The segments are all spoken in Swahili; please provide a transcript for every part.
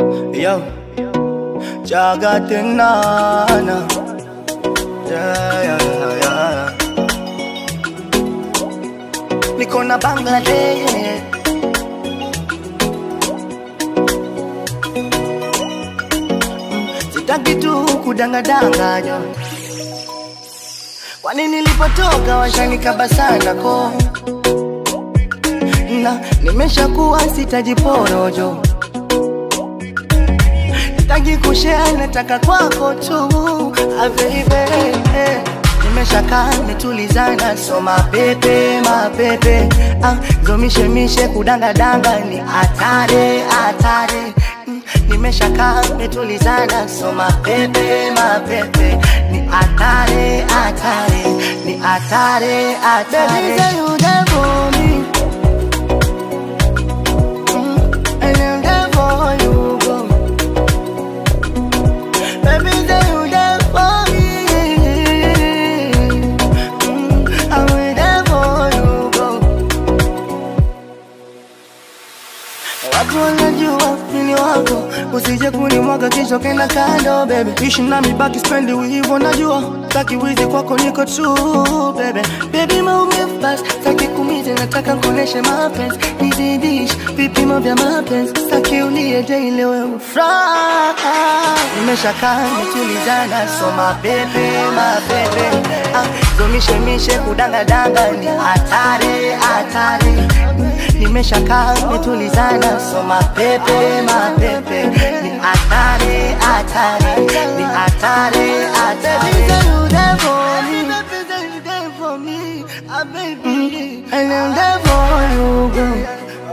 Yo, Jagatinana. Yeah, yeah, yeah. Niko na Bangladesh. Sitaki tu kudangadanganya. Kwani nilipotoka washanikaba sana ko na nimeshakuwa sitajiporojo Sitaki kushare, nataka kwako tu ah, baby Nimeshakaa nimetulizana, so mapepe mapepe ah, zomishemishe kudangadanga ni hatari hatari Mm, Nimeshakaa nimetulizana, so mapepe mapepe ni hatari hatari ni hatari hatari Baby, say you there for me Mm, and I'm there for you, girl. Baby, say you there for me. Mm, I'm there for you, girl. Watu wanajua mimi wako, usije kunimwaga kisha kenda kando baby. Ishi nami baki spendi hivyo najua, taki wizi kwako niko true baby. Baby maumivu basi, taki kumize nataka kuoneshe mapenzi, nizidish vipimo vya mapenzi, taki ulie daily wewe furaha. Nimeshakaa nimetulizana, so mapepe mapepe, ah, zomishemishe kudangadanga ni hatari hatari nimeshakaa nimetulizana, so mapepe mapepe ni hatari hatari ni hatari hatari. Baby, say you there for me. Baby, say you there for me. Ah, baby. And I'm there for you, girl.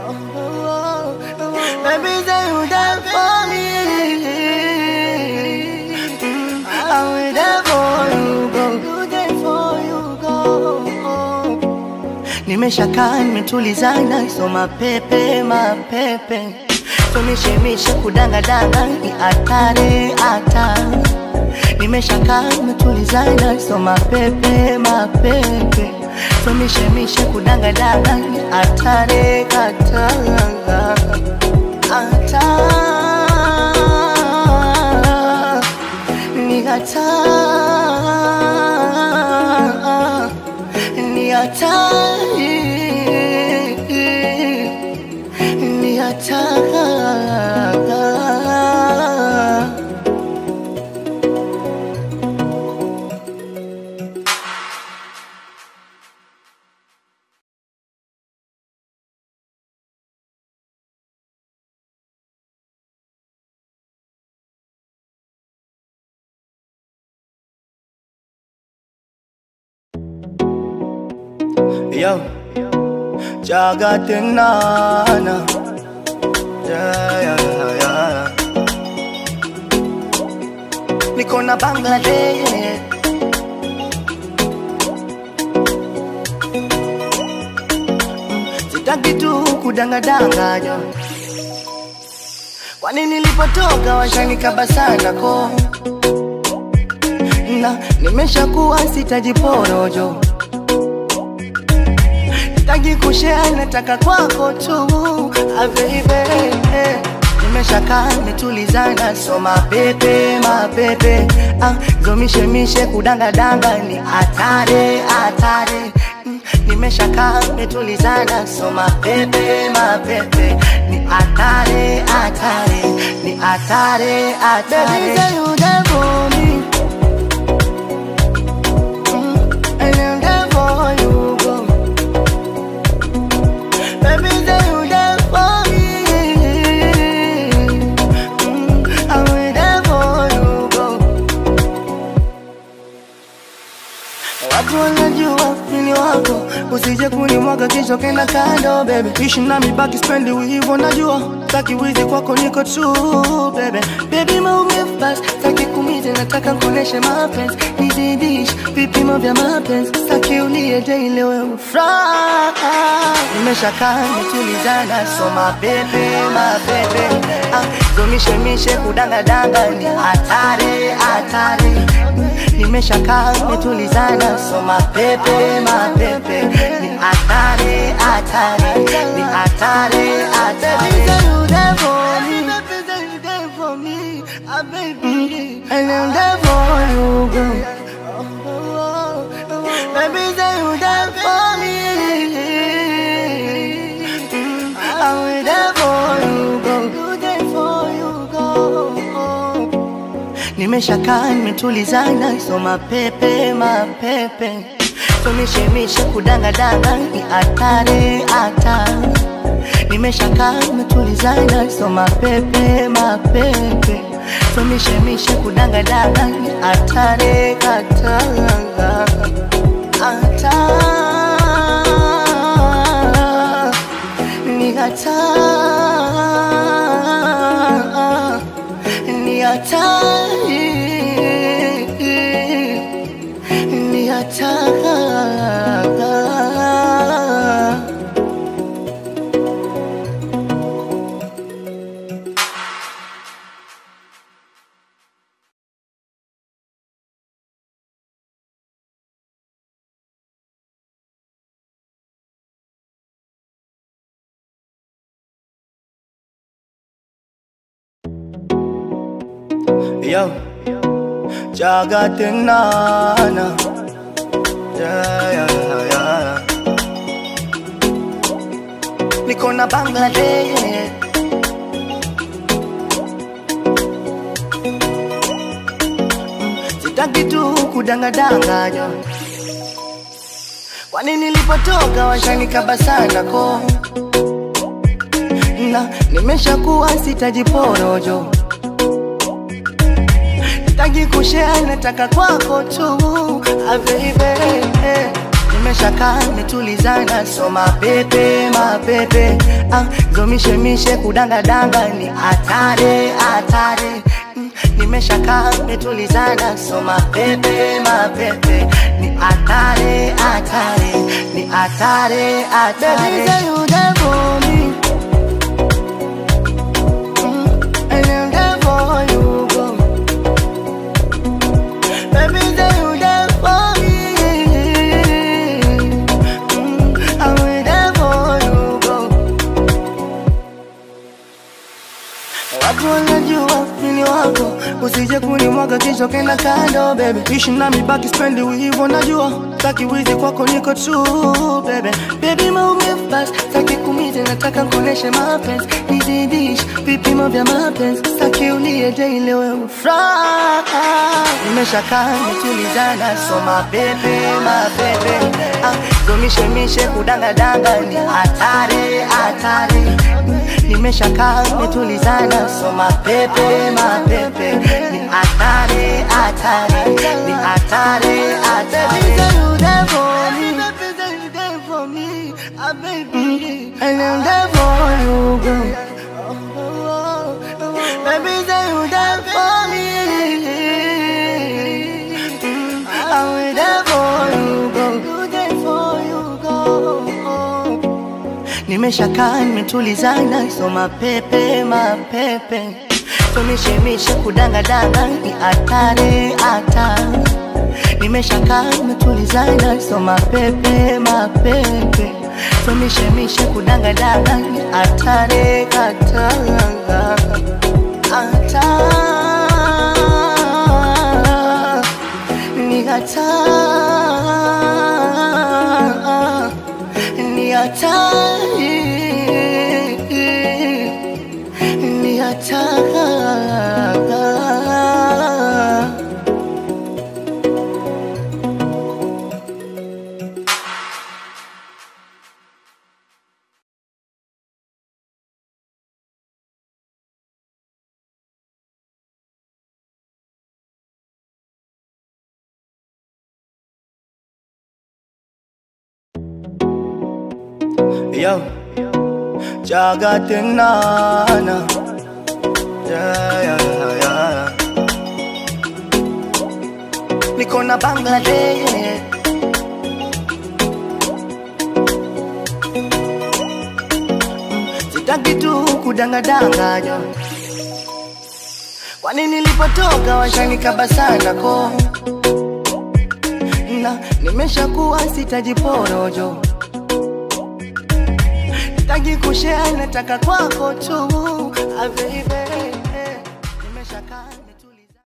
Baby, say you there for me. Mm, I'm there for you, girl. You there for you, girl. Nimeshakaa nimetulizana, so mapepe mapepe, tumishemishe kudangadanga ni hatari hatari. Nimeshakaa nimetulizana, so mapepe mapepe, tumishemishe kudangadanga ni hatari hatari hatari ni hatari ni hatari ni hatari Yo, Jagatinana. Yeah, yeah, yeah. Niko na Bangladesh. Sitaki tu kudangadanganya. Kwani nilipotoka washanikaba sana ko na nimeshakuwa sitajiporojo Sitaki kushare, nataka kwako tu ah, baby Nimeshakaa nimetulizana, so mapepe mapepe ah, zomishemishe kudangadanga ni hatari hatari Mm, Nimeshakaa nimetulizana, so mapepe mapepe ni hatari hatari ni hatari hatari. Baby, say you there for me. Mm, and I'm there for you, girl. Baby, say you there for me. Mm, I'm there for you, girl. Watu wanajua mimi wako, usije kunimwaga kisha kenda kando baby. Ishi nami baki spendi hivyo najua, taki wizi kwako niko true baby. Baby maumivu basi, taki kumize nataka kuoneshe mapenzi, nizidish vipimo vya mapenzi, taki ulie daily wewe furaha. Nimeshakaa nimetulizana, so mapepe mapepe, ah, zomishemishe kudangadanga ni hatari hatari nimeshakaa nimetulizana, so mapepe mapepe ni hatari hatari ni hatari hatari. Baby, say you there for me. Baby, say you there nimeshakaa nimetulizana, so mapepe mapepe tumishemishe kudangadanga ni hatari hatari nimeshakaa nimetulizana, so mapepe mapepe tumishemishe kudangadanga ni hatari hatari hatari ni hatari ni hatari ni hatari Yo, Jagatinana. Yeah, yeah, yeah. Niko na Bangladesh. Sitaki tu kudangadanganya. Kwani nilipotoka washanikaba sana ko na nimeshakuwa sitajiporojo sitaki kushare, nataka kwako tu ah, baby nimeshakaa nimetulizana, so mapepe mapepe ah, zomishemishe kudangadanga ni hatari hatari Mm, nimeshakaa nimetulizana, so mapepe mapepe ni hatari hatari ni hatari hatari Baby, say you there for me Mm, and I'm there for you, girl. Baby, say you there for me. Mm, I'm there for you, girl. Watu wanajua mimi wako, usije kunimwaga kisha kenda kando baby. Ishi nami baki spendi hivyo najua, taki wizi kwako niko true baby. Baby maumivu basi, taki kumize nataka kuoneshe mapenzi, nizidish vipimo vya mapenzi, taki ulie daily wewe ufuraha. Nimeshakaa nimetulizana, so mapepe mapepe, ah, zomishemishe kudangadanga ni hatari hatari nimeshakaa nimetulizana, so mapepe mapepe ni hatari hatari ni hatari hatari. Mm, and I'm there for you, girl. Baby, say you there for me. Mm, I'm there for you, girl. You there for you, girl. Nimeshakaa nimetulizana, so mapepe mapepe tumishemishe kudangadanga ni hatari hatari. Nimeshakaa nimetulizana, so mapepe mapepe tumishemishe kudangadanga ni hatari hatari hatari ni hatari ni hatari ni hatari Yo, Jagatinana. Yeah, yeah, yeah. Niko na Bangladesh. Sitaki tu kudangadanganya. Kwani nilipotoka washanikaba sana ko na nimeshakuwa sitajiporojo sitaki kushare, nataka kwako tu ah, baby nimeshakaa nimetu-